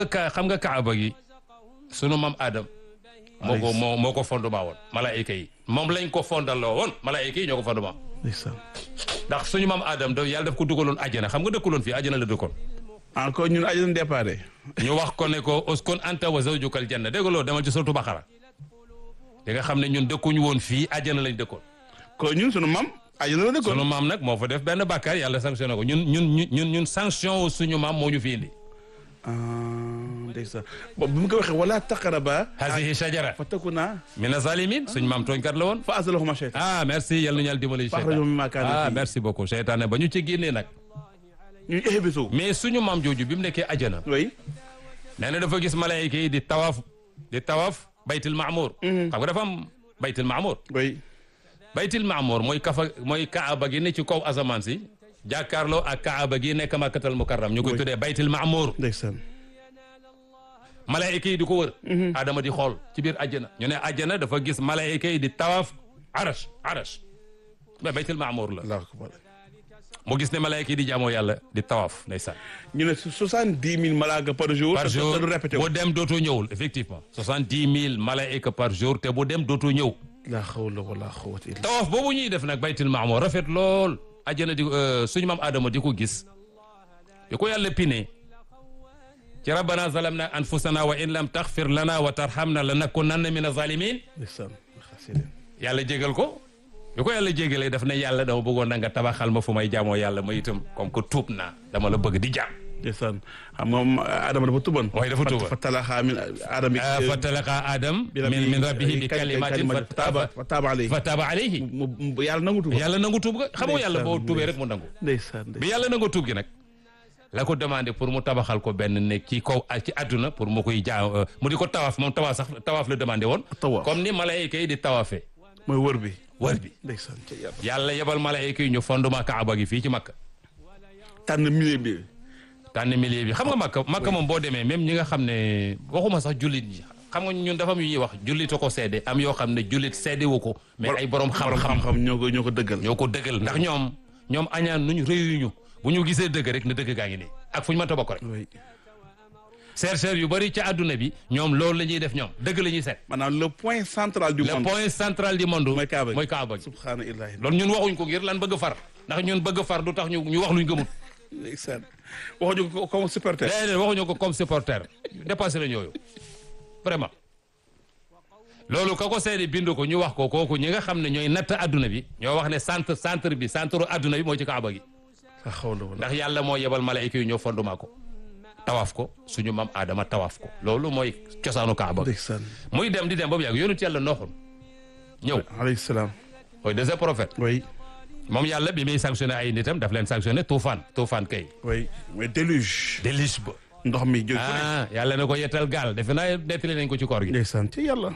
ka xam nga kaaba gi sunu maam Adam moo ko moo moo ko fondement woon malaayika yi moom lañ ko fondaloo woon malaayika yi ñoo ko fondement ndeysaan ndax suñu maam Adam da yàlla daf ko dugaloon àjjana xam nga dëkkuloon fii àjjana la dëkkoon encore ñun aji nañ déparé ñu wax ko ne ko uskun anta wa zawjukal janna dégg nga loolu demal ci suratu Baqara di nga xam ne ñun dëkkuñu woon fii àjjana lañ dëkkoon kon ñun sunu mam aji na la dëkkoon sunu maam nag moo fa def benn bàkkaar yàlla sanctionné ko ñun ñun ñun ñun ñun sanction wu suñu maam moo ñu fi indi ah ndeysaan bon bi mu ko waxee wala taqaraba hasihi shajara fa takuna mina zalimin suñu maam tooñkat la woon fa azalahuma shaytan ah merci yàlla nu ñàll dimbali fa axrajahum mimma kaanu ah fihi. merci beaucoup seytaane ba ñu ci génnee nag ñu ihbisu mais suñu maam jooju bi mu nekkee ajana oui nee na dafa gis malaayika yi di tawaaf di tawaaf baytil maamour xam nga dafa am baytil maamour oui baytil maamour mooy kafa mooy kaaba gi ne ci kaw asamaan si jàkkaarloo ak kaaba gi nekk makkatal mukarram ñu koy tuddee baytil maamour ndeysaan malaayika yi di ko wër adama di xool ci biir ajjana ñu ne ajjana dafa gis malaayika yi di tawaaf arash arash mais baytil maamour la allahu akbar mu gis ne malaayika yi di jaamoo yàlla di tawaaf ndeysaan ñu ne soixante-dix mille malaaka par jour par te- jour te du répété bu dem dootoo ñëwul effectivement soixante dix mille malaayika par jour te bu dem dootoo ñëw la hawla wala quwwata illa tawaaf boobu ñuy def nag baytil maamour rafet lool ajjana di suñu maam Adama di ko gis di ko yàlla pine ci rabbana zalamna anfusana wa in lam taxfir lana wa tarhamna lanakunanna min azalimin ndeysaan xasida yàlla jégal ko bi ko yàlla jégalee daf ne yàlla dama bëggoon na nga tabaxal ma fu may jaamoo yàlla ma itam comme que tuub naa dama la bëgg di jaam ndeysaan xam nga moom Adama dafa tuban waaye dafa tuuba fa talaxa min Adama fa talaqa adam min min rabbihi bi kalimatin fa taaba fa taaba alayhi fa taaba alayhi mu mu- yàlla nangu tuba yàlla nangu tuub ga xam nga yàlla boo Ndeysaan, tuubee rek mu nangu ndeysaan bi yàlla nangu tuub gi nag la ko demandé pour mu tabaxal ko benn nekk ci kaw ci àdduna pour mu koy jaa mu di ko tawaaf moom tawaaf sax tawaaf la demandé woon Tawaaf. comme ni malayka yi di tawaafee mooy wër bi wër bi ndeysaan ca yàlla yàlla yebal malayka yi ñu fondement kaaba gi fii ci makka tànn milieu bi tànn milieu bi xam nga makka makka moom boo demee même ñi nga xam ne waxuma sax jullit ñi xam nga ñun dafa am yu ñuy wax jullit a ko seede am yoo xam ne jullit seede wu ko mais ay borom borom xam-xam xam-xam ñoo ko ñoo ko dëggal ñoo ko dëggal ndax ñoom ñoom añaan nuñu réyuñu bu ñu gisee dëgg rek ne dëgg gaa ngi nii ak fu ñu mënta bokk rek oui chercheurs yu bëri ci àdduna bi ñoom loolu la ñuy def ñoom dëgg la ñuy seet maanaam le point central du le monde point central du monde mooy Kaaba gi. mooy Kaaba gi subhaana illahi loolu ñun waxuñ ko ngir lan bëgg far ndax ñun bëgg far du tax ñu ñu wax luñ gëmut ndeysaan waxuñu ko comme supporter déedéet waxuñu ko comme supporter dépassé nañ yooyu vraiment loolu ka ko seede bindu ko ñu wax ko kooku ñi nga xam ne ñooy natt adduna bi ñoo wax ne centre centre bi centre adduna bi mooy ci Kaaba gi la hawla wala ndax yàlla moo yebal malaayika yi ñoo fondement ko tawaaf ko suñu mam Adama tawaaf ko loolu mooy cosaanu Kaaba gi ndeysaan muy dem di dem ba mu yàgg yonent yàlla nooxoon ñëw alayhi salaam mooy deuxième prophète oui moom yàlla bi muy sanctionné ay nitam daf leen sanctionné tuufaan tuufaan kay oui mooy déluge déluge ba ndox mi jóg ah yàlla na ko yettal gaal defe naa nettali nañ ko ci koor gi ndeysaan ci yàlla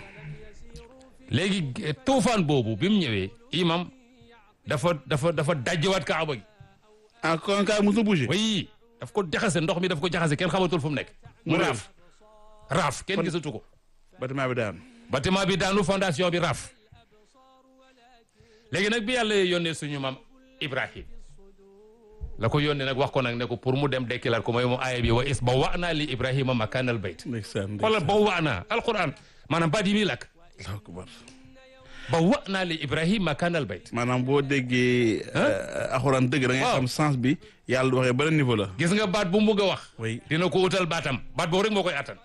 léegi eh, tuufaan boobu bi mu ñëwee imam dafa dafa dafa dajjiwaat kaaba gi ah kon kaay mosu bougé oui daf ko jaxase ndox mi daf ko jaxase kenn xamatul fu mu nekk mu Mu réer. raaf raaf kenn gisatu ko bâtiment bi daan bâtiment bi daanu fondation bi raaf léegi nag bi yàlla yónnee suñu maam Ibrahim la ko yónnee nag wax ko nag ne ko pour mu dem dekkilaat ko mooy mu aaya bi wa is ba wa naa li Ibrahima makaanal bayt ndeysaan xoolal ba wa naa alquran maanaam baat yi muy lakk allahu akbar ba wa naa li Ibrahima makaanal bayt maanaam boo déggee axuraan dëgg da ngay Waaw. xam sens bi yàlla du waxee beneen niveau la gis nga baat bu mu bëgg a wax oui dina ko utal baatam baat boobu rek moo koy attan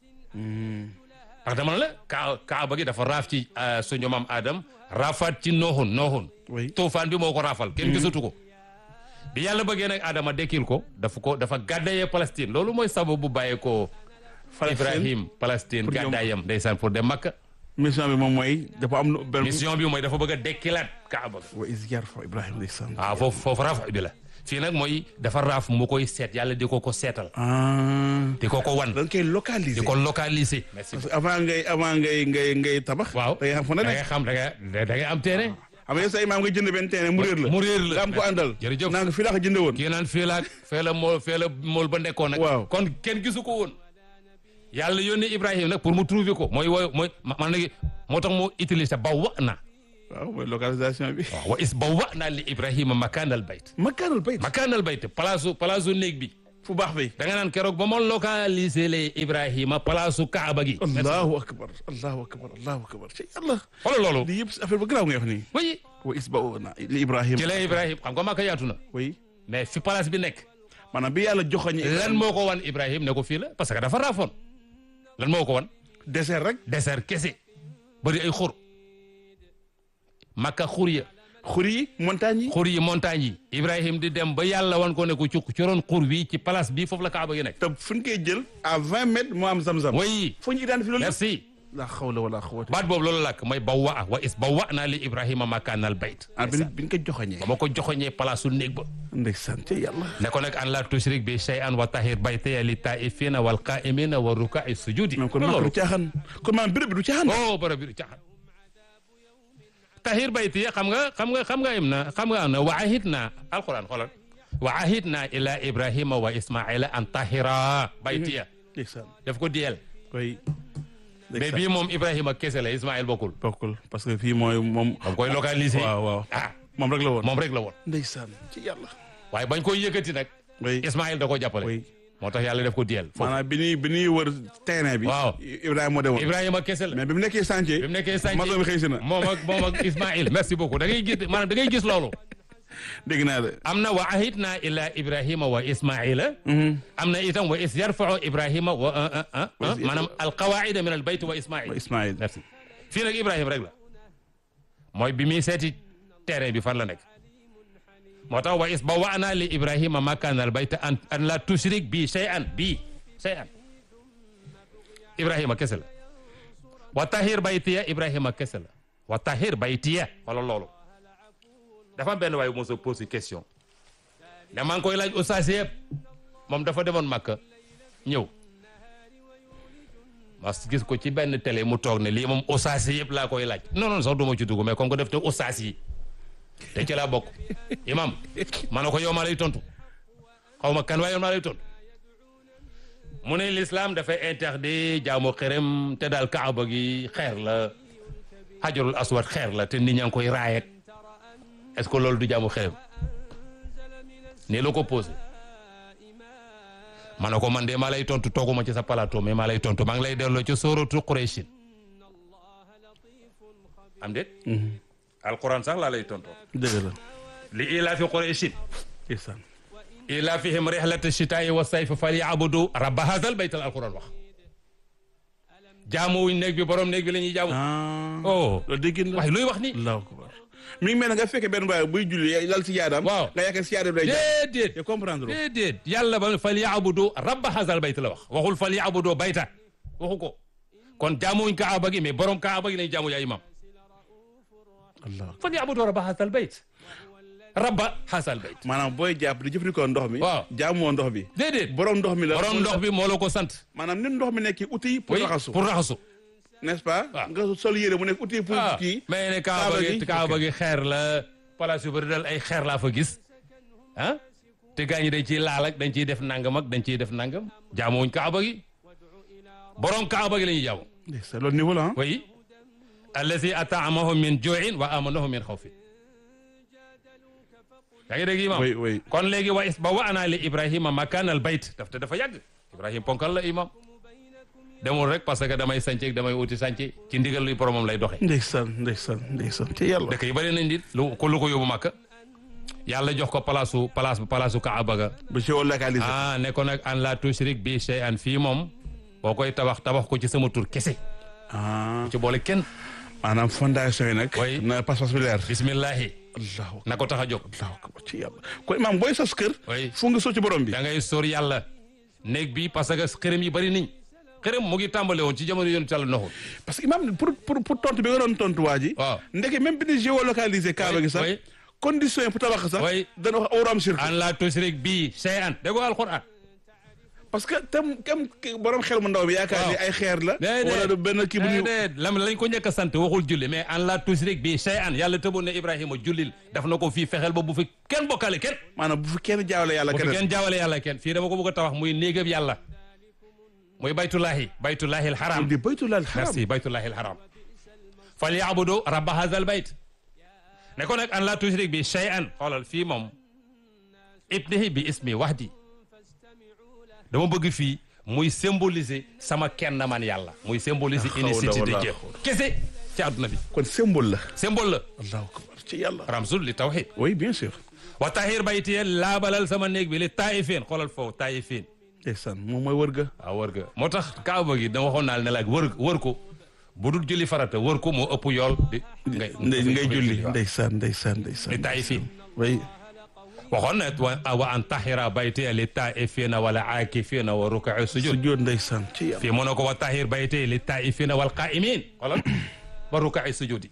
ndax dama ne la kaa kaaba gi dafa raaf ci euh, suñu maam Adam raafaat ci nooxun nooxun oui tuufaan bi moo ko raafal kenn gisatu ko bi yàlla bëggee nag Adama dekkil ko dafa ko dafa gàddayee Palestine loolu mooy sababu bu bàyyee ko Ibrahim Palestine Pour ñoom. gàddaayam ndeysaan pour dem Makka mission bi moom mooy dafa am lu benn mission bi mooy dafa bëgg a dekkilaat kaaba ga wa is yarfa Ibrahima ndeysaan waaw foofu foofu raaf bi la fii nag mooy dafa raaf mu koy seet yàlla di ko ko seetal ah di ko ko wan da nga koy localiser di ko localiser merci parce que avant ngay avant ngay ngay ngay tabax waaw da ngay xam fu ne da nekk ngay xam da ngay da ngay am terrain xam nga sa imaam nga jënd benn terrain mu réer la mu réer la nga am ko àndal jërëjëf naa nga fii laa ko jënde woon kii naan fii la fee la mool fee la mool ba nekkoon nag Waaw. kon kenn gisu ko woon yàlla yónni Ibrahima nag pour mu trouver ko mooy wooy mooy man nag moo tax mu utiliser ba wa na waaw mooy localisation bi waaw wa is ba wa naa li Ibrahima makaanal bayt makaanal bayt makaanal bayt palaasu palaasu néeg bi fu baax bi da nga naan keroog ba ma localisé le Ibrahima palaasu Kaaba gi. allahu akbar allahu akbar allahu akbar ci yàlla xoolal loolu. lii yëpp si affaire ba garaaw ngay wax nii oui wa isbauna li ibrahim ci la Ibrahima xam nga Makka yaatu na oui mais fi place bi nekk. maanaam bi yàlla joxoñi lan moo ko wan Ibrahima ne ko fii la parce que dafa raafoon lan moo ko wan désert rek désert kese bëri ay xur Makka xur ya xur yi montagne yi xur yi montagne yi Ibrahima di dem ba yàlla wan ko ne ko ci ci ron xur bi ci place bi foofu la Kaaba gi nekk. te fu ñu koy jël à vingt mètres moo am zam-zam oui fu ñu identifié loolu merci la xawla wala xawata baat boobu loolu làkk mooy bawwa wa is bawwa naa li Ibrahima makaanal bayt ah bi bi ñu ko joxoñee ba ma ko joxoñee palaasu néeg ba ndeysaan ci yàlla ne ko nag an la tushrik bi shay'an wa tahir baytaya li taifina wal qaimina wa rukai sujudi même kon maa loolu du caaxaan kon maanaam béréb bi du caaxaan oh bara bi du caaxaan tahir baytiya xam nga xam nga xam nga im na xam nga am na wa ahid na alquran xoolal wa ahid na ila ibrahima wa ismaila an tahira baytiya ndeysaan daf ko diyel koy mais bii moom ibrahima kese la ismail bokkul bokkul parce que fii mooy moom dam koy localiser waaw waaw ah moom rek la woon moom rek la woon ndeysaan ci yàlla waaye bañ koy yëkkati nag oui ismail da ko jàppale oui moo tax yàlla def ko diyel foofu maanaam bi ñuy bi ñuy wër terrain bi Waaw. Ibrahima moo demoon ibrahima kese la mais bi mu nekkee chantier bi mu nekkee sànci maçon bi xëy si na moom ak moom ak Ismaïl merci beaucoup da ngay gis maanaam da ngay gis loolu dégg naa de am na wa ahidna ila ibrahima wa ismaila am na itam wa is yarfau ibrahima wa maanaam alqawaida min al bayt wa ismail Ismaïl merci fii nag ibrahima rek la mooy bi muy seeti terrain bi fan la nekk moo tax wa is ba waana li ibrahima makaan al bayt an an la tushrik bi shay'an bi shay'an ibrahima kese la wa tahir baytiya ibrahima kese la wa tahir baytiya wala loolu dafa am benn waaye mos a posé question ne maa ngi koy laaj ustaas yëpp moom dafa demoon Makka ñëw ma gis ko ci benn télé mu toog ne lii moom ustaas yëpp laa koy laaj non non sax du ma ci dugg mais comme que def te ustaas yi te ci laa bokk imam ma ne ko yow maa lay tontu xaw ma kan waaye yow maa lay tontu mu ne l'islam dafay interdit jaamu xërëm te daal kaaba gi xeer la xajarul aswad xeer la te nit ñaa ngi koy raayek est-ce que loolu du jaamu xërëm nii la ko posé ma ne ko man de maa lay tontu tooguma ci sa plateau mais maa lay tontu maa ngi lay delloo ci sóoratu Qurayshin am déet alquran sax laa lay tontoo dëgg la li ilaafi Qurayshin ndeysaan ilaafihim rihlata shitaa'i wa sayfi falyabudu rabba haazal bayt al alquran wax jaamu wuñ néeg bi borom néeg bi la ñuy jaamu ah oh loolu dégg la waaye luy wax ni allahu akbar mi ngi mel ne nga fekkee benn baay buy julli lal si yaadaam Waaw. nga yaakaar si yaadaam lay jàpp déedéet te comprendre loo déedéet yàlla ba falyabudu rabba haazal bayt la wax waxul falyabudu bayta waxu ko kon jaamuwuñ kaaba gi mais borom kaaba gi lañ jaamu yaa imam allah falyabudu rabba haazal bayt rabba haazal bayt maanaam booy jàpp di jëfandikoo ndox mi Waaw. jaamoo ndox bi déedéet borom ndox mi la borom ndox bi moo la ko sant maanaam ni ndox mi nekk outil pour oui raxasu pour raxasu n'est-ce pas Waaw. nga sol yére mu nekk outil pour ah kii mais ne kaaba Kaaba gi gi, kaaba gi xeer la place yu bëri dal ay xeer laa fa gis ah te gaa ñi dañ ciy laal ak dañ ciy def nangam ak dañ ciy def nangam jaamuwuñ kaaba gi borom kaaba gi la ñuy jaamu c'est loolu niveau la ah oui allazi ataamahum min juin wa amanahum min xawfin yaa ngi dégg imam oui oui kon léegi wa is ba wa ana li ibrahima makanal bayt daf te dafa yàgg ibrahima ponkal la imam demul rek parce que damay sànce damay uti sànce ci ndigal li boromam lay doxe ndeysaan ndeysaan ndeysaan ci yàlla dëkk yi bëri nañ di lu ko lu ko yóbbu Makka yàlla jox ko palaasu palaas palaasu Kaaba ga ba géolocalisé ah ne ko nag an la tushrik bi shay'an fii moom boo koy tabax tabax ko ci sama tur kese ah ci boole kenn maanaam fondation yi nag Oui. na pas-pas bi leer bismillahi allahu na ko tax a jóg allahu akbar ci yàlla kon imaam booy sos kër Oui. fu nga soo ci borom bi da ngay sóor yàlla néeg bi parce que xërëm yi bëri niñ xërëm mu ngi tàmbale woon ci jamono yoonu Yàlla Nuux parce que imaam pour pour pour tontu bi nga doon tontu waa ji waaw ndeke même bi ni géolocalisé kaaba gi sax oui. condition yi pour tabax sax Oui. dana wax awraam shirk an la tushrik bi shay'an dégg nga alquran parce que tam kam borom xel mu ndaw bi yaakaar ni Waaw. ay xeer la déedéet wala du benn kii bu ñu déedéet lam lañ ko njëkk a sant waxul julli mais an la tushrik bi shay'an yàlla tëboon ne Ibrahima jullil daf na ko fii fexeel ba bu fi kenn bokkale kenn maanaam bu fi kenn jaawale yàlla bu fi keneen kenn jaawale yàlla kenn fii dama ko bëgg a tawax muy néegab yàlla muy baytullahi baytullahi alharam di baytulal haram merci baytullahi alharam fal yaabudu rabba hadha al bayt ne ko nag an la tushrik bi shay'an xoolal fii moom ibnihi bi ismi wahdi dama bëgg fii muy symboliser sama kenn man yàlla muy symboliser La hawla unicité de wala Dieu quwwata. kese ci àdduna bi kon symbole la symbole la allahu akbar ci yàlla ramsul li tawhid oui bien sûr wa tahir baytiye laabalal sama néeg bi li taayifin xoolal foofu taayifin ndeysaan moom mooy wër ga waaw wër ga moo tax kaaba gi dama waxoon naa ne la wër wër ko bu dul julli farata wër ko moo ëpp yool di ngay ndey ngay julli waaw. ndeysaan ndeysaan ndeysaan li taayifin oui waxoon na wa wa an tahira baytiye li taayifina wala aakifina wa rukai sujud sujjóot ndeysaan ci yàlla fii mu ne ko wa tahir baytiye li taayifina wal qaimin xoolal wa rukai sujudi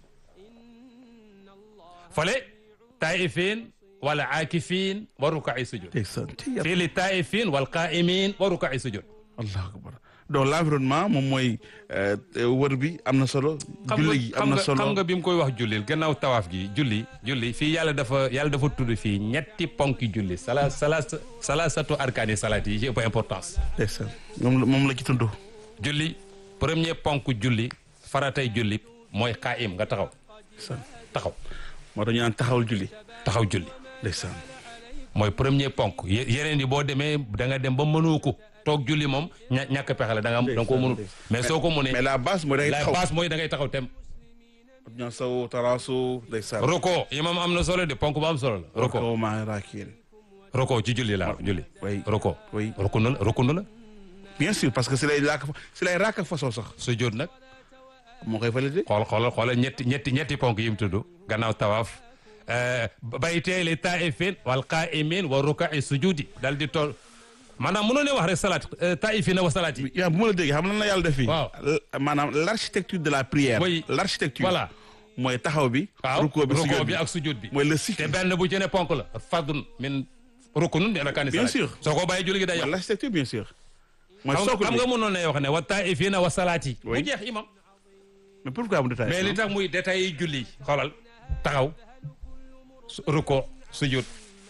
fale taayifin wala aakifin wa rukai sujud ndeysaan ci yàlla fii li taayifin wal qaimin wa rukai sujud allahu akbar donc l'environnement moom mooy euh, wër bi am na solo xam julli gi nga am xam na nga solo xam nga bi mu koy wax jullil gannaaw tawaaf gi julli julli fii yàlla dafa yàlla dafa tudd fii ñetti ponki julli sala sala salasatu arkaani salaat yi ci ëpp importance ndeysaan moom la moom la ci tudd julli premier ponk julli faratay julli mooy qaayim nga taxaw ndeysaan taxaw moo tax ñu naan taxawal julli taxaw julli ndeysaan mooy premier ponk ye- yeneen yi boo demee da nga dem ba mënoo ko toog julli moom ña ñàkk pexe la da nga da nga koo mënul mais soo ko mënee mais la base mooy da ngay la taxaw base mooy da ngay taxaw tem ñoo saw taraasu ndeysaan roko imam am na solo de ponk bu am solo la roko kaw maa raakiin roko ci julli la julli oui roko oui rukun la rukun la bien sûr parce que si lay raak si lay raak façon sax sujjóot nag moo koy validé xool xoolal xoolal ñetti ñetti ñetti ponk yi mu tudd gannaaw tawaaf baytee li taifin wal qaimin wa rukai sujudi dal di tool maanaam mënoo ne wax rek salaat taifina wa salaat yi yaa bu ma la déggee xam lan la yàlla def fii Waaw. L- maanaam l'architecture de la prière Oui. l'architecture voilà mooy taxaw bi waaw rukkoo bi rukoo sujjóot bi bi ak sujud bi mooy le te cycle benn bu ci ne ponk la fardun min rukunun min arkaani Bien salaat sûr. soo ko bàyyi julli gi day mooy yàq l'architecture bien sûr mooy xam socle xam bi nga mënoon ne wax ne wa taifina wa salaat yi mu Oui. jeex imam mais pourquoi mu détaillé mais li tax muy détails yi julli xoolal taxaw su- ruko sujud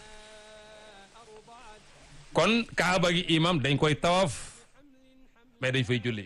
kon kaaba gi imam dañ koy tawaf mais dañ fay julli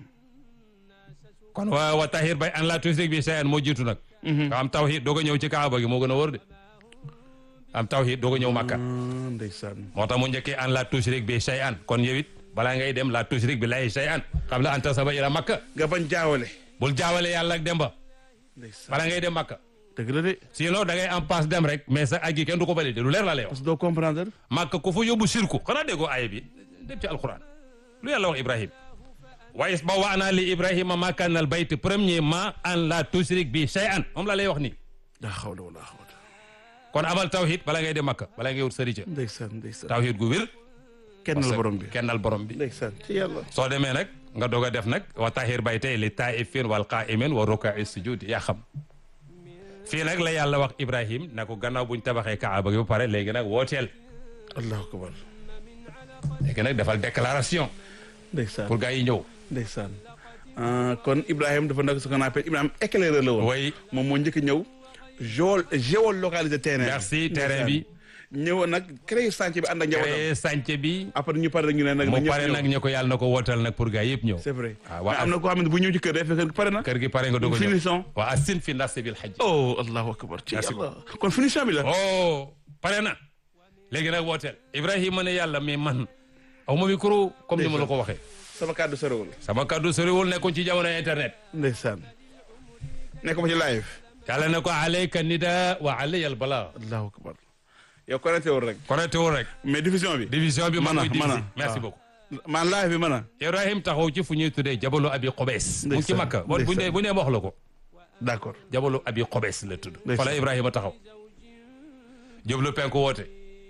kon wa wa tahir bay an la tushrik bi shay'an moo jiitu nag nga am tawhid doog a ñëw ci kaaba gi moo gën a wóor de am tawhid doog a ñëw makka Ah, ndeysaan moo tax mu njëkkee an la tushrik bi shay'an kon yow it balaa ngay dem la tushrik bi lay shay'an xam la anta saba ila makka nga bañ jaawale bul jaawale yàlla ak demba ndeysaan balaa ngay dem makka dëgg la de sinon da ngay en passe dem rek mais sa aj gi kenn du ko validé lu leer la lay wax parce que doo comprendre màkk ku fa yóbbu sirku xanaa déggoo aaya bi dem ci alquran lu yàlla wax ibrahim wa is ba waana li ibrahima makanal bayt premièrement an la tushrik bi shay'an moom la lay wax nii daa xawla wala xawla kon amal tawhid bala ngay dem makka bala ngay wut sërica ndeysaan ndeysaan tawhid gu wér kenn la borom bi kennal borom bi ndeysaan ci yàlla soo demee nag nga doog a def nag wa tahir baytay li taifin wal qaimin wa rukai sujud yaa xam fii nag la yàlla wax ibrahim na ko gannaaw buñ tabaxee kaaba gi ba pare léegi nag wooteel allahu akbar léegi nag defal déclaration ndeysaan pour gars yi ñëw ndeysaan Ah, kon Ibrahima dafa nekk ce qu'on appelle Ibrahima éclaireur la woon way moom moo njëkk a ñëw géol géolocaliser terrain bi. merci terrain bi ñëwoon nag créé chantier bi ànd ak njabootam créé sànce bi après ñu pare rek ñu ne nag. mu ñëpp pare ñëw. nag ñu ko yàlla na ko wootal nag pour gars yëpp ñëw c'est vrai. Ah, waa mais am na koo xam ne bu ñëw ci kër day fekk pare na. kër gi pare nga doog a ñëw finition. waa asin fi nasi bil hajj oh allahu akbar ci Merci yàlla kon finition bi la. oh pare na léegi nag wooteel Ibrahima ne yàlla mais man aw ma micro comme ni ma la ko waxee sama kàddu sorewul. sama kaddu soriwul nekkoon ci jamono internet ndeysaan. nekk ma ci live. yàlla ne ko alayka nida wa alayya al balaa allahu akbar. yow connecté wul rek. connecté wul rek mais diffusion bi. division bi man Mana, koy diviser mana. merci waaw. beaucoup man live bi mën a. Ibrahim taxaw ci fu ñuy tuddee jabalu abi Qobes mu ngi ci Ndeysaan, Makka bu bu ne bu ne ma wax la ko d'accord. jabalu abi Qobes la tudd Ndeysaan. fa la Ibrahima taxaw jublu penku woote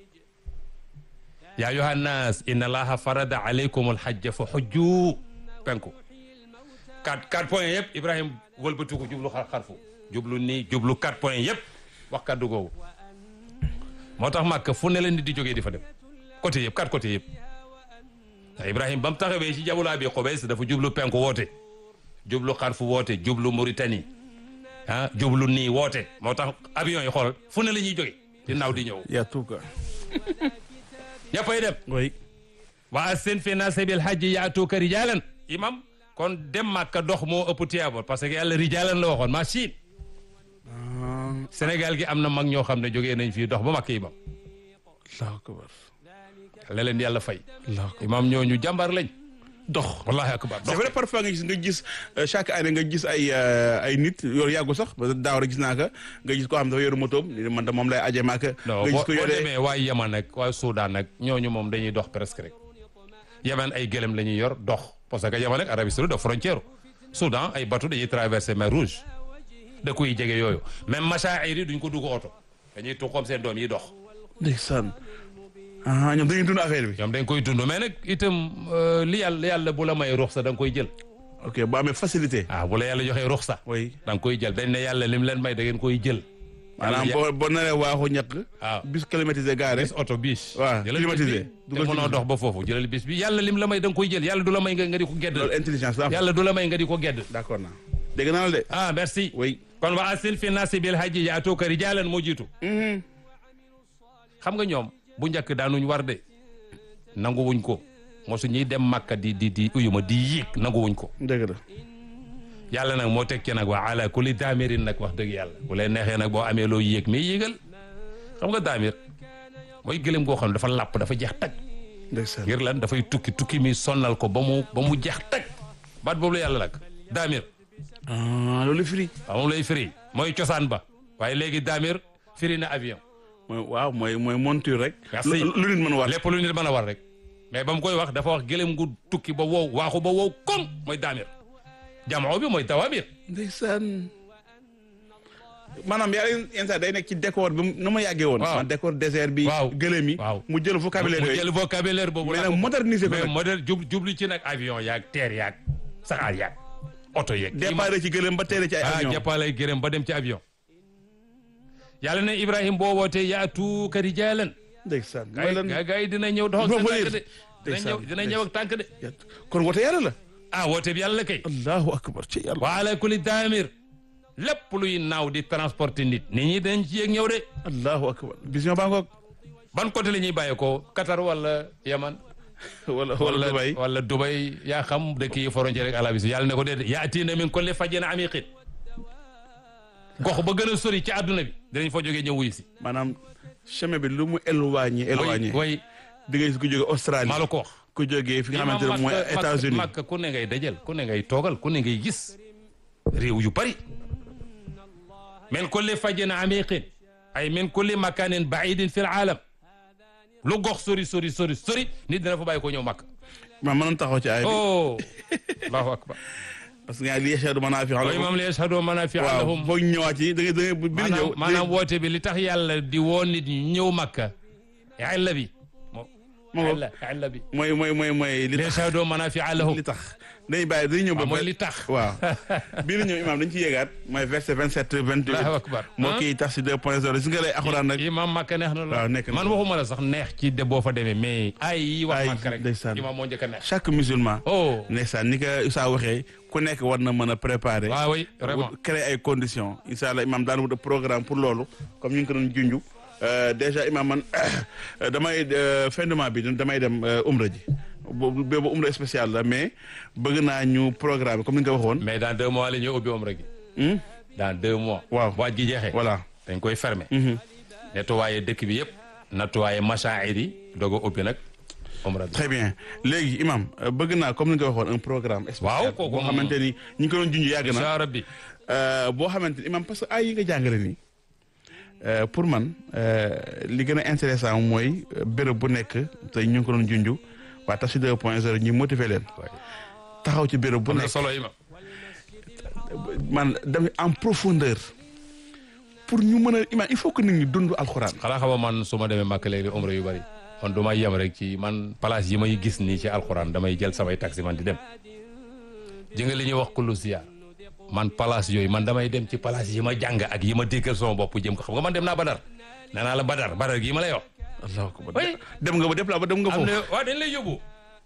yaa ayyuhan naas inna allaha farada alaykum alhajja fa hujju penku quatre quatre points yëpp Ibrahima wëlbatu ko jublu xar xarfu jublu nii jublu quatre points yëpp wax kaddu googu moo tax Makka fu ne la nit di jógee di fa dem côté yëpp quatre côté yëpp te Ibrahima ba mu taxawee ci jabalu abi Qobes dafa jublu penku woote jublu xarfu woote jublu Mauritanie ah jublu nii woote moo tax avion yi xoolal fu ne la ñuy jóge di naaw di ñëw y a tout quoi. ñëppay dem oui. wa asin fi naasi bil hajji yaatuuka rijaalan imam kon dem Makka dox moo ëpp tiyaaba parce que yàlla rijaalan la waxoon machine Sénégal gi am na mag ñoo xam ne jógee nañ fii dox ba Makka imam allahu akbar. la leen yàlla fay Allahu akbar. imam ñooñu jàmbaar lañ dox wallahi akbar c'est vrai parfois nga gis nga gis euh, chaque année nga gis ay euh, ay nit yor yàggu sax parce que daaw rek gis naa ko nga gis koo xam dafa yoru motoom ni man de moom lay aje maaka non nga boo gis ko boo yore demee waa Yaman nag waa Soudan nag ñooñu moom dañuy dox presque rek Yaman ay gëlëm la ñuy yor dox parce que Yaman nag Arabie Saoudite da frontière Soudan ay bateau dañuy traverser mer Rouge dëkku yi jege yooyu même machaa'ir yi duñ ko dugg oto dañuy tuq comme seen doom yi dox ndeysaan ah ñoom dañuy dund affaire bi ñoom dañ koy dund mais nag itam euh, li yàlla yàlla bu la may ruxsa da nga koy jël ok bu amee facilité ah bu la yàlla joxee ruxsa oui da nga koy jël dañ ne yàlla lim leen may da ngeen koy jël maanaam Yàlla- boo boo naree waaxu ñàkk waaw bis climatisé gaare bis oto bis waaw, jëlal bis climatisé. bi te Dugal ci mënoo bis dox ba foofu jëlal bis bi yàlla lim la may da nga koy jël yàlla du la may nga nga di ko gedd loolu intelligence la am yàlla du la may nga di ko gedd d'accord naa dégg naa la de ah merci oui kon wa asil fi naasi bil hajji yaatuuka rijaalan moo jiitu xam nga ñoom bu njëkk daanuñ war de nanguwuñ ko mosu ñuy dem màkka di di di uyuma di yéeg nanguwuñ ko dëgg la yàlla nag moo teg ci nag wa ala kulli daamirin nag wax dëgg yàlla bu leen neexee nag boo amee loo yéeg mais yéegal xam nga daamir mooy gëlëm goo xam ne dafa làpp dafa jeex tag ndeysaan ngir lan dafay tukki tukki mi sonnal ko ba mu ba mu jeex tag baat boobu la yàlla nag daamir ah loolu firi waaw moom lay firi mooy cosaan ba waaye léegi daamir firi na avion mooy waaw mooy mooy monture rek Merci. lu lu nit mën a war lépp lu nit mën a war rek mais ba mu koy wax dafa wax gëlëm gu tukki ba wow waaxu ba wow koŋ mooy daamir jamoo bi mooy dawaamir ndeysaan maanaam yàlla yenn saa day nekk ci décor bi nu ma yàggee woon Waaw. man décor désert bi Waaw. gëlëm yi Waaw. mu jël vocabulaire mu yooyu jël vocabulaire boobu mais la nag moderniser ko mais nag modèle jub jublu ci nag avion yaag teer yaag saxaar yaag oto yeeg départ ci gëlëm ba teere ci ay ah avion jàppalay gërëm ba dem ci avion yàlla ne Ibrahima boo wootee yaatuuka rijaalan ndeysaan gaa mooy yi lan gaa gaa yi dina ñëw dox ak Boo seen ko tànk yëg. de dina Ndeysaan, ñëw dina ñëw ak tànk de kon wote yàlla la ah woote bi yàlla la kay allahu akbar ci yàlla wa ala kulli daamir lépp luy naaw di transporter nit nit ñi dañ ci yéeg ñëw de allahu akbar vision baa ngoog ban côté la ñuy bàyyeekoo Qatar wala Yaman wala wala Dubaï wala Dubai yaa xam dëkk yi frontière ak Arabie Saoudite yàlla ne ko déedéet yaatiina min kulli fajjin amiqin gox ba gën a sori ci àdduna bi dinañ fa jógee ñëw wuyu si. maanaam chemin bi lu mu éloigné éloigné way di nga gis ku jóge Australie maa la ko wax. ku jógee fi nga xamante ne Imam mooy Makka- États-Unis Makka ku ne ngay dajal ku ne ngay toogal ku ne ngay gis réew yu bari min kulli fajjin amiqin ay min kulli makanin baidin fi l aalam lu gox sori sori sori sori nit dina fa bàyyi ko ñëw Makka. ma mënoon taxaw ci ay bi oh allahu akbar parce que nga li yashhadu manaafi'a wa lahum imam li yashhadu manafi'a waaw lahum foog ñu ñëwaat ci da ngay da ngay bi ñu ñëw maanaam maanaam woote bi li tax yàlla di woo nit ñi ñëw Makka illa bi moo moo illa illa bi mooy mooy mooy mooy li li tax yashhadu manafi'a lahum li tax dañuy bàyyi dañuy ñëw ba waaw mooy li tax waaw bii la ñëw imam dañ ci yéegaat mooy verset 27 28 Allahu akbar moo ah. kii tax si 2 point 0 si nga lay alxuraan nag imam Makka neex na la waaw, nekk na. man waxuma la sax neex ci de boo fa demee mais ay yi wax Ay, Makka rek ndeysaan. imam moo njëkk a neex chaque musulman oh ndeysaan ni ko Issa waxee ku nekk war na mën a préparer waaw oui vraiment wut- créer ay conditions incha allah imam daan wut programme pour loolu comme ñu ngi ko doon junju Euh, déjà imam man euh, damay euh, fin de mois bi damay dem euh, umra ji boobu boobu umra spécial la mais bëgg naa ñu programme comme ni nga ko waxoon mais dans deux mois la ñuy ubbi umra gi Hmm? dans deux mois Waaw. waaj gi jeexee voilà dañ koy fermer nettoyer dëkk bi yëpp nettoyer machaa'ir yi doog a ubbi nag umra bi très bien léegi imam euh, bëgg naa comme ni nga ko waxoon un programme spécial Waaw, kooku boo moom- xamante ni ñu ngi ko doon junj yàgg na incha rabbi Euh, boo xamante ni imam parce que ay yi nga jàngale nii euh, pour man euh, li gën a intéressant mooy euh, béréb bu nekk te ñu ngi ko doon junj waa Tafsir 2 point 0 ñu motiver leen waay taxaw ci béréb bu am na nekk solo imam man dem en profondeur pour ñu mën a imam il faut que nit ñi dund alxuraan. xanaa xama man su ma demee Makka léegi umra yu bari man du ma yem rek ci man place yi may gis nii ci alxuraan damay jël samay taxi man di dem ji nga li ñuy wax kullu ziyaar man place yooyu man damay dem ci place yi ma jàng ak yi ma déggal sama bopp jëm ko xam nga man dem naa Badar nee naa la Badar Badar gii ma lay wax allahu akbar Oui. dem nga ba déplacé ba dem nga am foofu. na waaw dañ lay yóbbu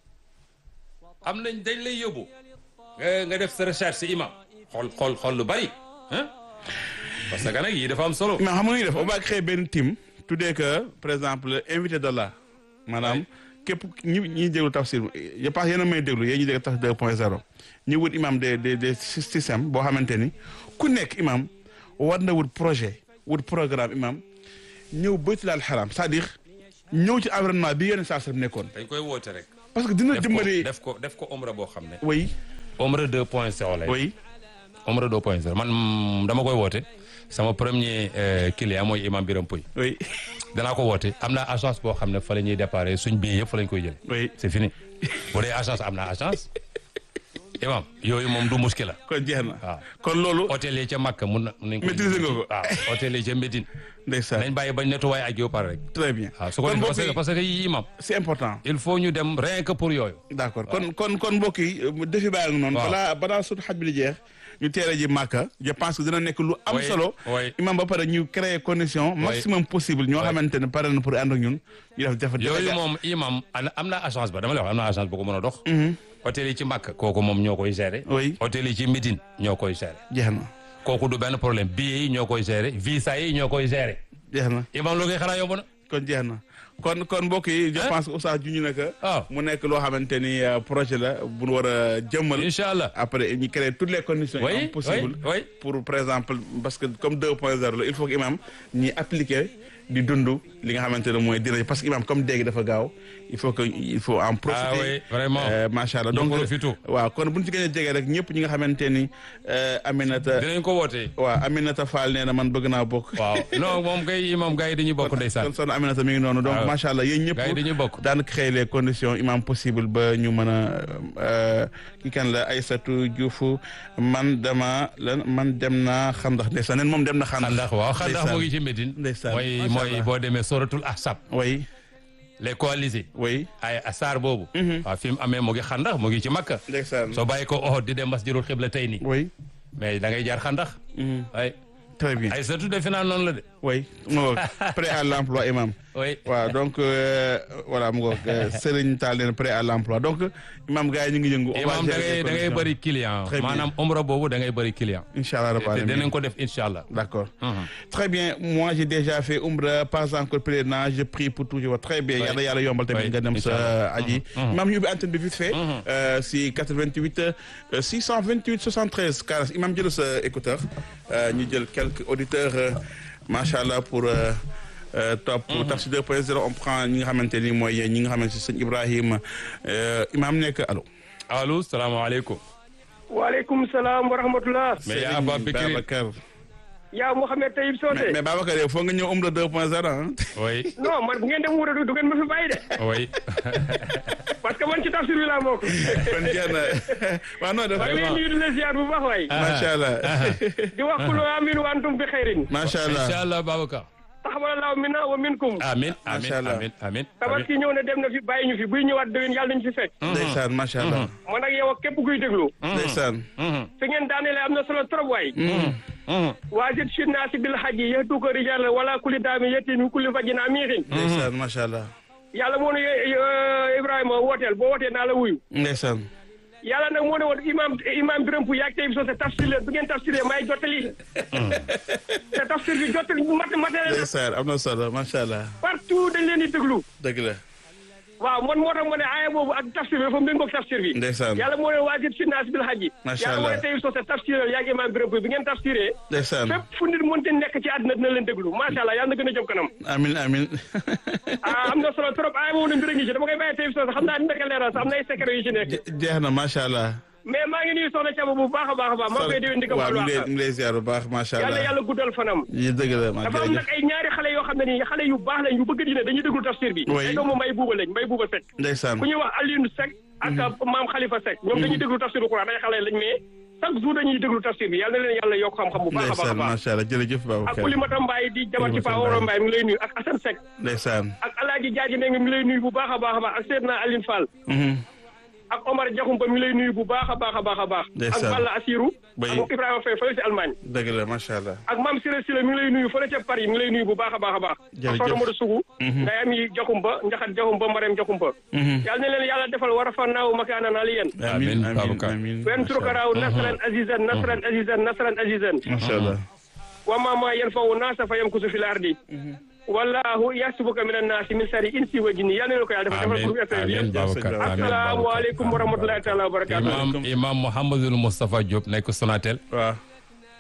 am nañ dañ lay yóbbu nga nga def sa recherche si imam xool xool xool lu bari ah parce que nag yii dafa am solo mais xam nga nu ñuy def on va créer benn team tuddee que par exemple invité d'Allah maanaam képp ñi ñiy déglu tafsir je pense yéen a may déglu yéen ñi déglu tafsir 2 point 0 ñu wut imam des des des systèmes boo xamante ni ku nekk imam war na wut projet wut programme imam ñëw baytul al haram c'est-à-dire ñëw ci environnement bi yenn saa sa nekkoon dañ koy woote rek. parce que dina def ko dimbali def ko def ko omra boo xam ne. oui omra 2 point 0 lay. oui omra 2 point 0 man mm, dama koy woote sama premier euh, client mooy imam Biram Pouy oui danaa ko woote am naa agence boo xam ne fa la ñuy déparé suñ billet yëpp fa la ñu koy jël. oui c'est fini bu dee agence am naa agence imam yooyu moom du muskil la kon jeex na waaw. kon loolu hôtel yi ca Makka mun na nañ ko Maîtriser nga ko. waaw hôtel yi ca Médine ndeysaan nañ bàyyi bañ nettoyé ak yow pare rek très bien waaw su ko kon defee mbokk parce que yi parce que yii imam c'est important il faut ñu dem rien que pour yooyu d'accord kon kon kon mbokk yi euh, defi baa ngi noonu Waaw. balaa balaa sut xaj bi di jeex ñu teere ji màkka je pense que dina nekk lu am Oui, solo oui. imam ba pare ñu créer condition maximum possible ñoo Oui. xamante ne pare na pour ànd ak ñun ñu def jafe yooyu moom imam ana- am na agence ba dama lay wax am na agence bu ko mën a dox hôtel yi ci Makka kooku moom ñoo koy gérer Oui. hôtel yi ci Médine ñoo koy gérer jeex na kooku du benn problème billets yi ñoo koy gérer visa yi ñoo koy gérer jeex na imam loo koy xanaa yomb na kon jeex na kon kon mbokk yi je Hein? pense que Oustaz juñu na que waaw mu nekk loo xamante ni euh, projet la bu ñu war a jëmmal incha allah après ñu créer toutes les conditions oui imam possibles oui oui pour par exemple parce que comme 2.0 la il faut que imam ñi appliquer di dund li nga xamante ne mooy dina parce que imam comme dégg dafa gaaw il faut que il faut en profiter ah oui vraiment Euh, macha allah Ñu donc profité. waaw kon bu ñu ci gën a jege rek ñëpp ñi nga xamante ni euh, Aminata dinañ ko wootee waaw Aminata Fall nee na man bëgg naa bokk waaw non moom kay imam gars yi dañuy bokk ndeysaan kon soxna Aminata mi ngi noonu donc waaw. macha allah yéen gars yi ñëpp dañuy bokk daan créer les conditions imam possible ba ñu mën a euh, ki kan la Aïssatou Diouf man dama lan man dem naa xandax ndeysaan nen moom dem na xandax xandax waaw xandax Ndeysaan. mu ngi ci Médine Ndeysaan. mooy Macha mooy Allah. boo demee soratul ahsab oui les coalisés oui ay asaar boobu waaw fi mu amee mu ngi xandax mu ngi ci Makka ndeysaan soo bàyyi ko Uhud di dem masjidul xibla tey nii oui mais da ngay jaar xandax ay très bien ay surtout defe naa noonu la de oui mu ngoog prêt à l'emploi imam oui waaw donc euh, voilà mu ngoog euh, Serigne Tall leen prêt à l'emploi donc imam gars yi ñu ngi yëngu on va imam da gérer les ngay da ngay conditions. bëri client Très bien. maanaam omra boobu da ngay bëri client incha allah te rabbi dinañ ko def incha allah D'accord. Mhm. Très bien. Moi, j'ai déjà fait Umra, pas encore pèlerinage. Je prie pour toujours. Très bien. Oui. Yàlla yàlla yombal tamit Oui, nga dem sa Inch'Allah. aji. Imam ñu ubbi antenne bi vite fait. Euh, si 88 euh, 628 73 40. Imam jël sa écouteur. Euh, ñu jël quelques auditeurs. euh, Macha allah pour. euh, euh, top Tafsir 2.0 on prend ñi nga xamante ni mooy ñi nga xamante ni sëñ Ibrahima euh, imam nekk allo. allo salaamaaleykum waaleykum salaam wa rahmatullah mais yaa Aba Bikri Babacar. yaa Mouhamed Taïb mais Socé mais Babacar yow foog nga ñëw Umra 2.0 ah. oui non man bu ngeen dem wuure du ngeen ma fi bàyyi de oui parce que man ci tafsir bi laa bokk kon jeex na waaw non dafa maa ngi lay nuyu di la ziar bu baax waay macha allah di wax kulu amin wa antum bi xayrin macha allah incha allah Babacar taxawalallahu minna wa minkum amin amin Macha Allah. amin amin tabaski ñëw na dem na fi bàyyi ñu fi buy ñëwaat déwén yàlla nañu fi fekk ndeysaan macha allah man ak yow ak képp kuy déglu ndeysaan fi ngeen daanelee am na solo trop waay waajit si naasi bil haji yahduka rijal wala kulli daami yetti min kulli fajin amiixin ndeysaan macha allah yàlla moo ne eh, Ibrahima wooteel boo wootee naa la wuyu ndeysaan yàlla nag moo ne woon imam imam Birame Pouy yaag Taïb Socé tafsir leen bu ngeen tafsiree may jottali te tafsir bi jottali mat matériel ndeysaan am na solo macha allah partout dañ leen di déglu dëgg la waaw man moo tax ma ne aaya boobu ak tafsir bi dafa méngoog tafsir bi ndeysaan yàlla moo ne waajib si naas bil hajji Macha yàlla moo ne Allah. Taïb Socé tafsireel yaag imam Birame Pouy bu ngeen tafsiree ndeysaan fépp fu nit mënte nekk ci àddina dina leen déglu macha allah yàlla na gën a jëm kanam amin amin ah am na solo trop aaya boobu ne mbir a ngi ci dama koy bàyyi Taïb Socé xam naa dina ko leeral sax am na ay secret yu ci nekk Je- jeex na macha allah mais maa ngi nuyu soxna Thiaba bu baax a baax a baax maa ngi koy déwén di ko waaw baalu mu ngi lay àq mu ngi lay ziar bu baax macha yàlla allah yàlla guddal fanam yi dëgg la ma dafa am nag jërëjëf ay ñaari xale yoo xam ne nii xale yu baax lañ yu bëgg dina dañuy déglu tafsir bi Oui. ay doomu mbay buuba lañ mbay buuba Seck ndeysaan ku ñuy wax Alioune Seck ak maam Khalifa Seck ñoom dañuy déglu tafsir bu Quran ay xale lañ mais chaque jour dañuy déglu tafsir bi yàlla na leen yàlla yokk xam-xam bu baax a baax a ndeysaan baax macha allah jërëjëf ak Babacar Oulimata Mbaye di jabar ci Oulimata Pa Woro Mbaye. Mbaye mi ngi lay nuyu ak Assane Seck ndeysaan ak Alaaji Jaaji ne mi ngi lay nuyu bu baax a baax a baax ak Seydina Aline Fall Mhm. ak Omar Diakhoumpa mi ngi lay nuyu bu baax a baax a baax a baax ak Ndeysaan. Balla Assirou Oui. ak Ibrahima Faye fële si Allemagne dëgg la macha allah ak maam Siré Siré mi ngi lay nuyu fële ca Paris mi ngi lay nuyu bu baax a baax a baax. Jërëjëf. ak soxna Modou Sougou. Mhm. ngay am yi Jaxumba Njaxat Jaxumba Marème Jaxumba. Mhm. yàlla na leen yàlla defal war a fannaaw makaanan aliyan. amin Amin, amin Babacar. amin wen macha allah. turkaraaw nasran azizan nasran azizan nasran azizan. macha allah wa ma ma yanfawu naasa fa yamkusu fil ardi. wallahu yahsibuka minan naasi min sharri insi wa jinni yàlla na leen ko yàlla defal defal amin groupe FM bi amin yëpp. Babacar amin Babacar asalaamaaleykum wa rahmatulahi taala wa barakaatu. imam imam Mouhamadul Moustapha Diop nekk Sonatel waaw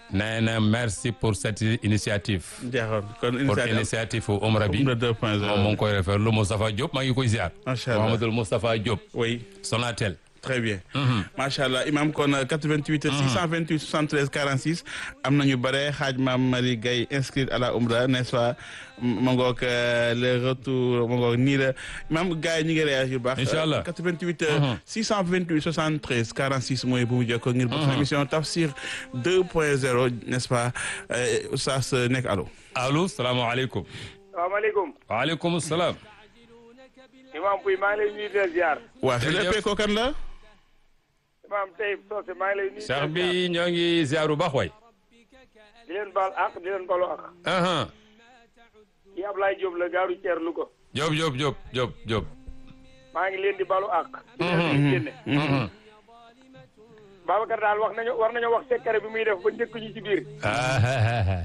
nee na merci pour cette initiative jeexoon kon pour initiative initiative u umra bi Umra 2.0. moom mu ngi koy rafetlu Moustapha Diop maa ngi koy ziar Macha Allah. Mouhamadoul Moustapha Diop oui Sonatel très bien. macha allah imam kon 88 628 73 46 am nañu bare xaaj maam Marie Gaye inscrite à la Umra n'est-ce pas ma ngoog euh, le retour ma ngoog nii la imam gars yi ñu ngi réagir bu baax. Incha allah. 88 euh, 628 73 46 mooy bu mu jokkoo ngir bokk émission Tafsir 2.0 n'est-ce pas euh, Oustaz nekk allo. allo salaamaaleykum salaamaaleykum. waaleykum salaam Imam Pouy maa ngi lay nuyu di la ziar. waa su Jërëjëf. dee ko kan la. Imam Taïb Socé maa ngi lay nuyu. di la Cheikh ziar. bi ñoo ngi ziar bu baax waay di leen baal àq di leen balu àq. aha kii Ablaye Diop la gaaru Thier Louga. Diop Diop Diop Diop Diop maa ngi leen di balu àq. di leen génne. Mhm. Babacar daal wax nañu war nañoo wax secret bi muy def ba njëkk ñu ci biir. ah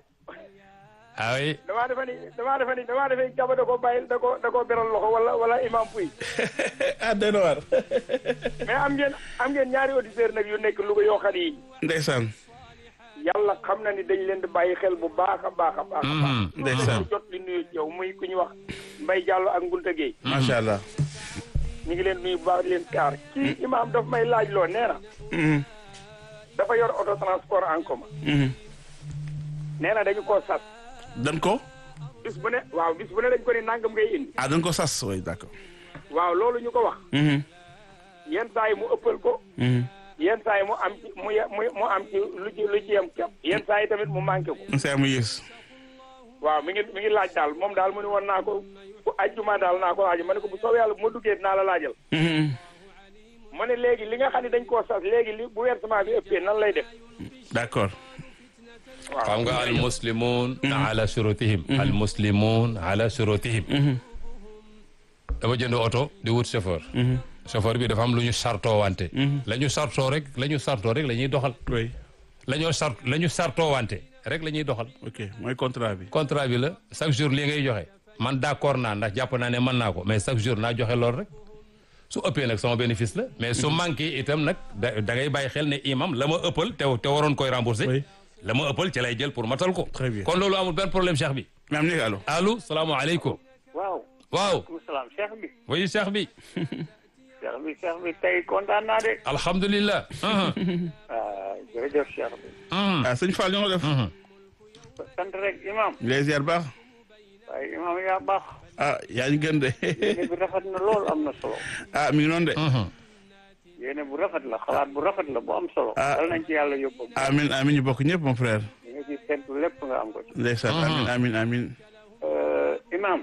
ah oui damaa defe ni damaa defe ni damaa defe ni Kaba da koo bàyyi da koo da koo beral loxo wala wala Imam Pouy. ah dana war. mais am ngeen am ngeen ñaari auditeurs nag yu nekk Louga yoo xam ni ndeysaan. yàlla xam na ni dañ leen di bàyyi xel bu baax a baax a baax. a baax. Mhm. ndeysaan. jot li nuyu ci yow muy ku ñu wax Mbaye Diallo ak Ngunta Gueye macha allah. ñu ngi leen nuyu bu baax di leen kaar kii imaam daf may laaj loo nee na Mhm. dafa yor auto transport en commun Mhm. nee na dañu koo sas dan ko. bis bu ne waaw bis bu ne dañ ko ni nangam ngay indi ah dan ko sas oui d'accord. waaw loolu ñu ko wax Mhm. yenn saa yi mu ëppal ko Mhm. yenn saa yi mu am ci mu ye- mu mu am ci lu ci lu ci yem kepp yenn saa yi tamit mu manqué ko saa mu yées. waaw mi ngi mi ngi laaj daal moom daal mu ne woon naa ko bu ajjuma daal naa ko laaj ma ne ko bu soobee yàlla bu ma duggee dinaa la laajal Mhm. mu ne léegi li nga xam ne dañ koo sas léegi li bu versement bi ëppee nan lay def d'accord. waaw xam nga al muslimun ala shurutihim al muslimun ala shurutihim dafa jënd oto di wut chauffeur chauffeur bi dafa am lu ñu sartoo wante la ñu sartoo rek la ñu sartoo rek la ñuy doxal oui la ñoo sart la ñu sartoo wante rek la ñuy doxal ok mooy contrat bi. contrat bi la chaque jour lii ngay joxe man d'accord naa ndax jàpp naa ne mën naa ko mais chaque jour naa joxe lool rek su ëppee nag sama bénéfice la mais su manqué itam nag da da ngay bàyyi xel ne imam la ma ëppal te te waroon koy rembourser Oui. la ma ëppal ci lay jël pour matal ko Très bien. kon loolu amul benn problème cheikh bi mais am nekk allo. allo salaamaaleykum waaw waaw maaleykum salaam cheikh bi oui cheikh bi cheikh bi cheikh bi tey kontaan naa de alhamdulilah ah jërëjëf cheikh bi ah sëñ Fall ñoo def. sant rek imam les ziar baax. waaye imam yaa baax ah yaa ñu gën de. yéene bi rafet na lool am na solo ah mi ngi noonu de. yéene bu rafet la xalaat bu rafet la bu am solo Ah. dal nañ ci yàlla yóbbu amin amin ñu bokk ñëpp mon frère. li nga ci sentu lépp nga am ko ci ndeysaan amin amin amin. Euh, imam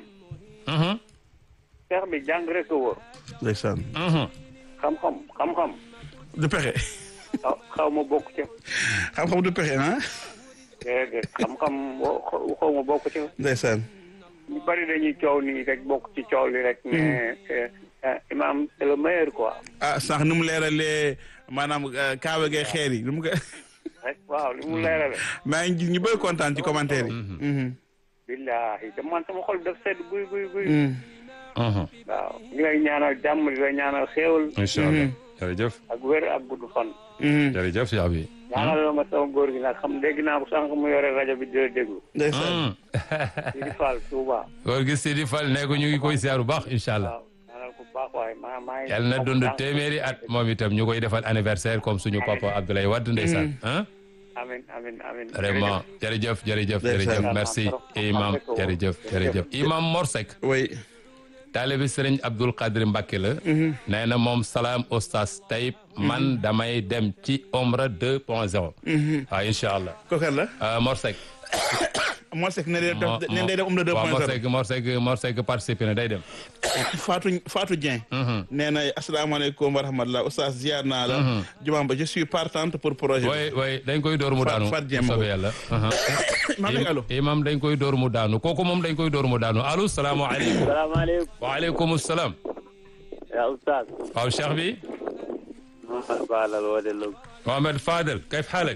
cheikh bi jàng rek a wóor ndeysaan. xam-xam xam-xam du pexe. xaw xaw ma bokk ci xam-xam du pexe ah. déedéet xam-xam wo- xaw ma bokk ci ndeysaan. ñu bari dañuy coow nii rek bokk ci coow li rek mais euh, euh, imam c'est le meilleur quoi ah sax ni mu leeralee maanaam euh, kaawa gay xeer yi ni mu ko. rek waaw li mu leerale maa ngi gis ñu bëri kontaan ci commentaire yi. Mhm. billahi te man sama xol daf sedd guy guy guy Mhm. waaw ñu lay ñaanal jàmm di lay ñaanal xéewal incha allah jërëjëf ak wér ak gudd fan Mhm. jërëjëf cheikh bi ñaanal la ma sama góor gi nag xam dégg naa ko sànq mu yore rajo bi di la déglu ndeysaan. di di Fall Touba góor gi Sidi Fall ne ko ñu ngi koy ziar bu baax incha allah waaw ñaanal ko bu baax waaye maa maa ngi yàlla na dund téeméeri at moom itam ñu koy defal anniversaire comme suñu papa Abdoulaye Wade ndeysaan ah amin amin amin vraiment jërëjëf jërëjëf Ndeysaan. jërëjëf merci imam jërëjëf jërëjëf imam Morsek oui. taalibi sëriñ Abdul Qadir Mbacke la nee na moom salaam oustaz Taïb man damay dem ci omra 2 point 0 waaw incha allah kooku la. Euh, Morsek moo sekk ne day def ne day def um de deux waaw point zéro. Morsek Morsek Morsek participé na day dem Fatou Fatou Dieng. nee na asalaamaaleykum wa rahmatulah oustaz ziar naa la. jumaa ba je suis partante pour projet bi. way way dañ koy door mu Fat- daanu Fat Dieng soobee Mbow. yàlla maa ngi allo. imam dañ koy door mu daanu kooku moom dañ koy door mu daanu allo salaamaaleykum salaamaaleykum waaleykum salaam yaa oustaz waaw cheikh bi Mohamed Balal wode log Mohamed Fadel kayf xaalak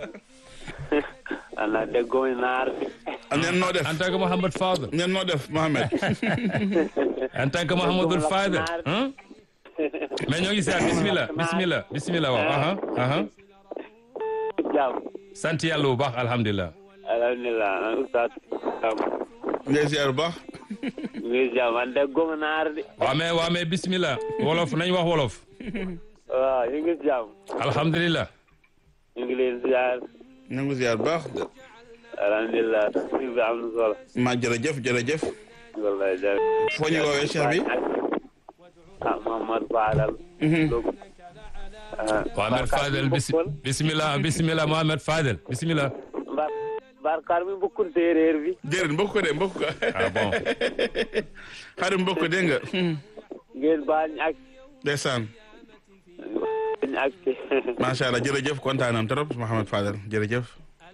ana deggomi naar neen noo def. en tant que Mohamed Fadel neen noo def Mohamed. en tant que Mohamedul Fadel hein mais ñoo ngi seet bismillah bismillah bismillah waaw aha aha jàmm sant yàlla bu baax alhamdulilah. alhamdulilah oustaz ngay ziar bu baax ñu ngi jàmm man de gom naar di waa mais waa mais bismillah wolof nañ wax wolof. waaw ñu ngi jàmm alhamdulilah. ñu ngi leen ziar ñu ngi ziar bu baax alhamdulilah tafsir bi am na solo ma jërëjëf jërëjëf wallahi jërëjëf foo ñu woowee cheikh bi ah Mamad Fadal Log Mohamed Fadel bis bismillah bismillah Mohamed Fadel bismillah. mbar mbar kar mi bokkul séeréer bi déedéet mbokk ko de mbokk ko ah bon. xarit mbokk ko dégg nga ngeen baal ñu ak ndeysaan ñu ak macha allah jërëjëf kontaan nañ trop Mouhamed Fadel jërëjëf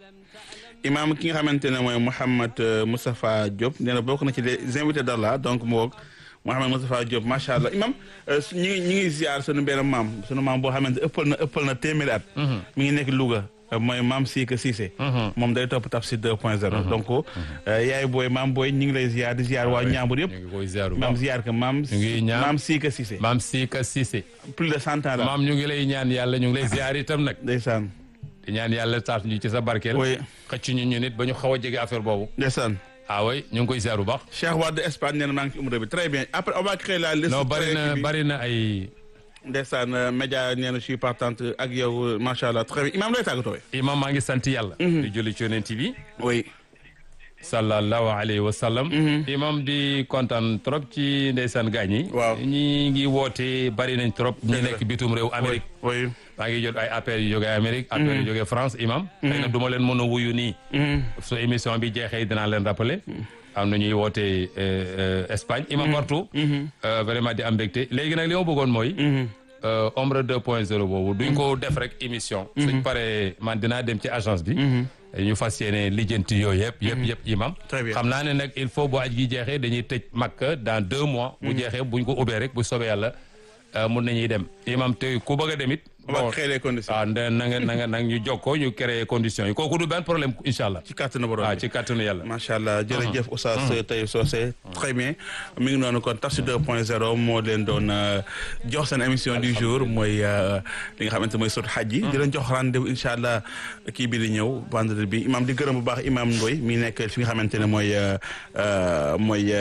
imaam ki nga xamante ne mooy Mouhamed Moustapha Diop nee na bokk na ci les invités d'Allah donc mu woog Mouhamed Moustapha Diop macha allah imaam ñu ngi ñu ngi ziar sunu benn maam sunu maam boo xamante ëppal na ëppal na téeméeri at. mi ngi nekk Louga mooy maam Sika Cissé. moom day topp Tafsir 2.0. donc yaay booy maam booy ñu ngi lay ziar di ziar waa Ñaambur yëpp. ñu ngi koy ziar bu maam baax. ziar ka maam. ñu ngi ñaan maam Sika Cissé. maam Sika Cissé. plus de cent ans la. maam ñu ngi lay ñaan yàlla ñu ngi lay ziar itam nag. ndeysaan di ñaan yàlla taas ñu ci sa barkeel. oui xëcc ñu ñu nit ba ñu xaw a jege affaire boobu. ndeysaan. ah oui ñu ngi koy ziar bu baax. Cheikh Wade Espagne nee na maa ngi ci umra bi très bien après on va créer la liste. non bari na bari na ay. ndeysaan média nee na je suis partante ak yow macha allah très bien imaam lay tàggatoo. imam maa ngi sant yàlla. di julli ci yonent bi. oui. sallallahu alayhi wa sallam. imam di kontaan trop ci ndeysaan gaañ yi. Waaw. ñi ngi woote bari nañ trop. ñi Dëgg la. nekk bitum réew Amérique. oui. maa ngi jot ay appels yu jógee Amérique. appels yu jógee France imam. xëy na du ma leen mën a wuyu nii. su émission bi jeexee dinaa leen rappeler. am na ñuy woote euh, euh, Espagne imam partout. Euh, vraiment di am mbégte léegi nag li ma bëggoon mooy. euh, Omra 2.0 boobu duñ ko def rek émission. suñ paree man dinaa dem ci agence bi. ñu fas yéene lijjanti yooyu yëpp yëpp yëpp imam. Très bien. xam naa ne nag il faut bu aj gi jeexee dañuy tëj Makka dans deux mois. bu jeexee buñ ko ubbee rek bu soobee yàlla euh, mun nañuy dem imam te ku bëgg a dem it. on va créer les conditions. ah nde na nga na nga nag ñu jokkoo ñu créer conditions yi kooku du benn problème incha allah. ci kàttanu borom ah bi. ci kàttanu yàlla. macha allah jërëjëf Oustaz Taïb Socé très bien mi ngi noonu kon Tafsir 2.0 moo leen doon euh, jox seen émission du jour mooy euh, li nga xamante mooy sot xaj yi di leen jox rendez-vous incha allah kii bi di ñëw vendredi bi imam di gërëm bu baax imam Ndoy mi nekk fi nga xamante ne mooy euh, euh, mooy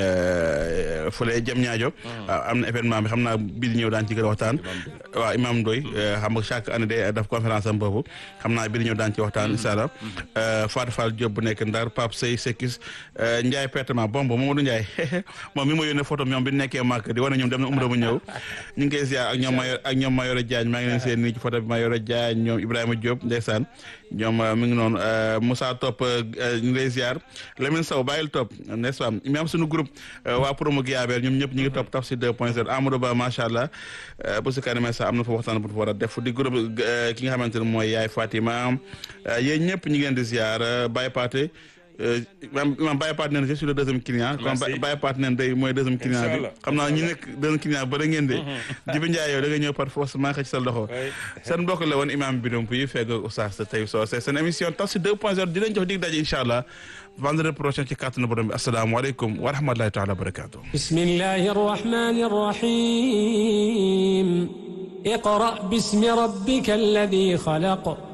euh, fële jëm ñaajo am na événement bi xam naa bi di ñëw daan ci gën a waxtaan waaw imam Ndoy euh, xam nga chaque année day def conférence am boobu xam naa bi di ñëw daan ci waxtaan incha allah Fatou Fall Diop bu nekk Ndar Pape Sey Sekis Ndiaye pertement bomb Mamadou Ndiaye moom mi ma yónnee photo ñoom bi nekkee màkk di wane ñoom dem na umra mu ñëw ñu ngi koy ziar ak ñoom Mayor ak ñoom Mayoro Diagne maa ngi leen seen nii ci photo bi Mayoro Diagne ñoom Ibrahima Diop ndeysaan ñoom euh, mi ngi noonu euh, Moussa Top euh, ñu ngi lay ziar Lamine Sow bàyyil Top n'est-ce pas mi am suñu groupe euh, waa promo Guiabel ñoom ñëpp ñu ngi topp Tafsir 2.0 Amadou Ba macha allah euh, bu si kanamee sax am na fa waxtaan bu ñu fa war a def di groupe euh, ki nga xamante ne mooy Yaay Fatima euh, yéen ñëpp ñu ngi leen di ziar euh, Baye Paté maam maam Baye Paté neen je suis le deuxième client kon Merci. Baye Paté neen day mooy deuxième client bi Inch'Allah. xam naa ñi nekk deuxième client ba da ngeen de Jibi Ndiaye yow da nga ñëw par force maa xëcc sa loxo seen mbokk la woon imam bi donc yi fekk Oustaz Taïb Socé seen émission Tafsir 2.0 di leen jox dig daje incha allah vendredi prochain ci kàttanu borom bi asalaamaaleykum wa rahmatulahi taala wa barakatuh بسم الله الرحمن الرحيم اقرأ باسم ربك الذي خلق